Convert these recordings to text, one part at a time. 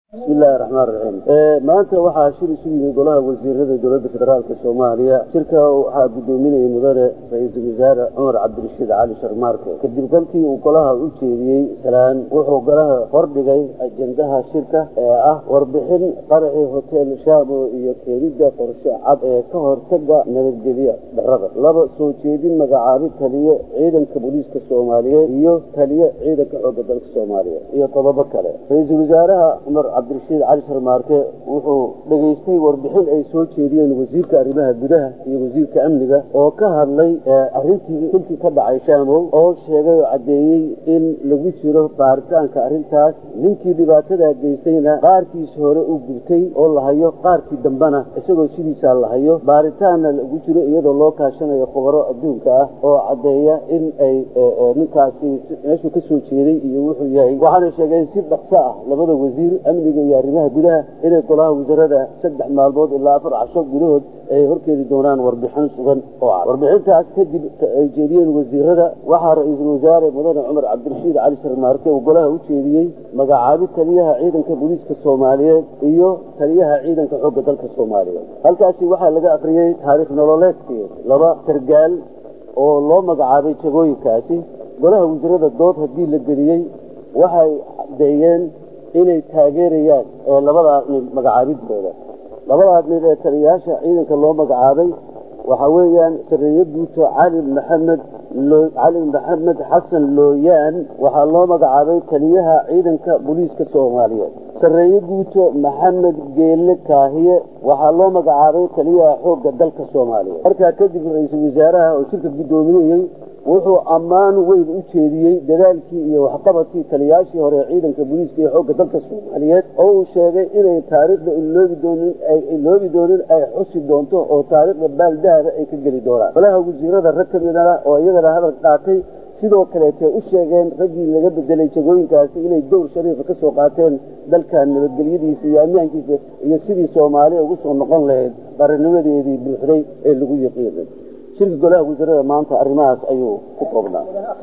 bismi illaahi raxmaan raxiim maanta waxaa shir isu yimid golaha wasiirada dowladda federaalk soomaaliya shirka waxaa guddoominayay mudane ra-iisul wasaare cumar cabdirashiid cali sharmaarke kadib kolkii uu golaha u jeediyey salaan wuxuu golaha hordhigay ajendaha shirka ee ah warbixin qaraxii hotel shaamo iyo keenidda qorshe cad ee ka hortaga nabadgelya darada laba soo jeedin magacaabid taliye ciidanka booliiska soomaaliyeed iyo taliye ciidanka xoogga dalka soomaaliya iyo qodobo kale ra-iisul wasaaraha cumar cabdirashiid cali sharmaarke wuxuu dhegaystay warbixin ay soo jeediyeen wasiirka arrimaha gudaha iyo wasiirka amniga oo ka hadlay arrintii xilkii ka dhacay shaamow oo sheegay oo caddeeyey in lagu jiro baaritaanka arrintaas ninkii dhibaatadaa geystayna qaarkiisa hore u gubtay oo la hayo qaarkii dambena isagoo sidiisaa la hayo baaritaanna lagu jiro iyadoo loo kaashanayo khubaro adduunka ah oo caddeeya in ay ninkaasi meeshuu ka soo jeeday iyo wuxuu yahay waxaana sheegeen si dhaqso ah labada wasiir amniga iyo arrimaha gudaha inay golaha wasaarada saddex maalmood ilaa afar casho gudahood ay horkeedi doonaan warbixin sugan oo cad warbixintaas kadib ay jeediyeen wasiirada waxaa ra-iisul wasaare mudane cumar cabdirashiid cali sharmaarke uu golaha u jeediyey magacaabid taliyaha ciidanka booliiska soomaaliyeed iyo taliyaha ciidanka xoogga dalka soomaaliyeed halkaasi waxaa laga akriyey taariikh nololeedkii laba sargaal oo loo magacaabay jagooyinkaasi golaha wasiirada dood haddii la geliyey waxay caddeeyeen inay taageerayaan ee labadaa nin magacaabidooda labadaas nin ee taliyayaasha ciidanka loo magacaabay waxaa weeyaan sareeye guuto cali maxamed cali maxamed xasan looyaan waxaa loo magacaabay taliyaha ciidanka booliiska soomaaliyeed sareeye guuto maxamed geelle kaahiye waxaa loo magacaabay taliyaha xoogga dalka soomaaliya markaa kadib ra-iisul wasaaraha oo shirka guddoominayey wuxuu ammaan weyn u jeediyey dadaalkii iyo waxqabadkii taliyayaashii hore ee ciidanka booliiska iyo xoogga dalka soomaaliyeed oo uu sheegay inay taariikhda iloobi doonin ay iloobi doonin ay xusi doonto oo taariikhda baaldahaba ay ka geli doonaan golaha wasiirada rag ka midana oo iyagana hadal qaatay sidoo kaleetee u sheegeen raggii laga bedelay jagooyinkaasi inay dowr shariifa ka soo qaateen dalkan nabadgelyadiisa iyo ammaankiisa iyo sidii soomaaliya ugu soo noqon lahayd qarinimadeedii buuxday ee lagu yaqiinay shirka golaha wasiirada maanta arrimahaas ayuu ku koobnaa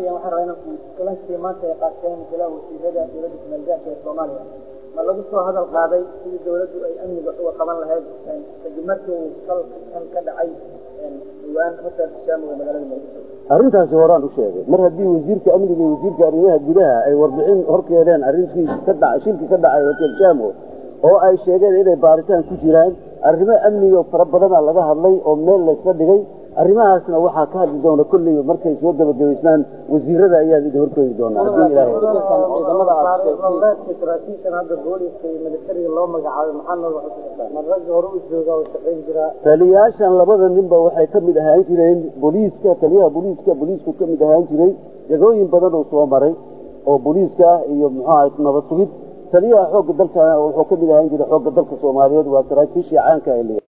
kulankii maanta ay qaateen golaha wasiirada dowladda kumeelgaarka ee soomaaliya ma lagu soo hadal qaaday sidii dowladdu ay amniga uga qaban lahayd kadib markii uu salkan ka dhacay dhawaan hotelka shaamo ee magaalada muqdisho arrintaasi horaan u sheegay mar haddii wasiirka amniga iyo wasiirka arrimaha gudaha ay warbixin horkeedeen arrintii ka dhacay shilkii ka dhacay hotel shaamo oo ay sheegeen inay baaritaan ku jiraan arrimo amniga fara badana laga hadlay oo meel laysla dhigay arrimahaasna waxaa ka hadli doona kolleyba markay soo gabagabaysnaan wasiirada ayaad idin horkeedi doonaa haddii ilaahay saraakiishan hadda booliska iyo militariga loo magacaabay maxaa nooga xusuustaa ma ragga hore u jooga oo shaqayn jiraa taliyayaashan labada ninba waxay ka mid ahaan jireen booliiska taliyaha booliiska booliisku ka mid ahaan jiray jagooyin badan oo soo maray oo booliiska ah iyo muxuu ahay nabad sugid taliyaha xoogga dalka wuxuu ka mid ahaan jiray xoogga dalka soomaaliyeed waa saraakiishii caanka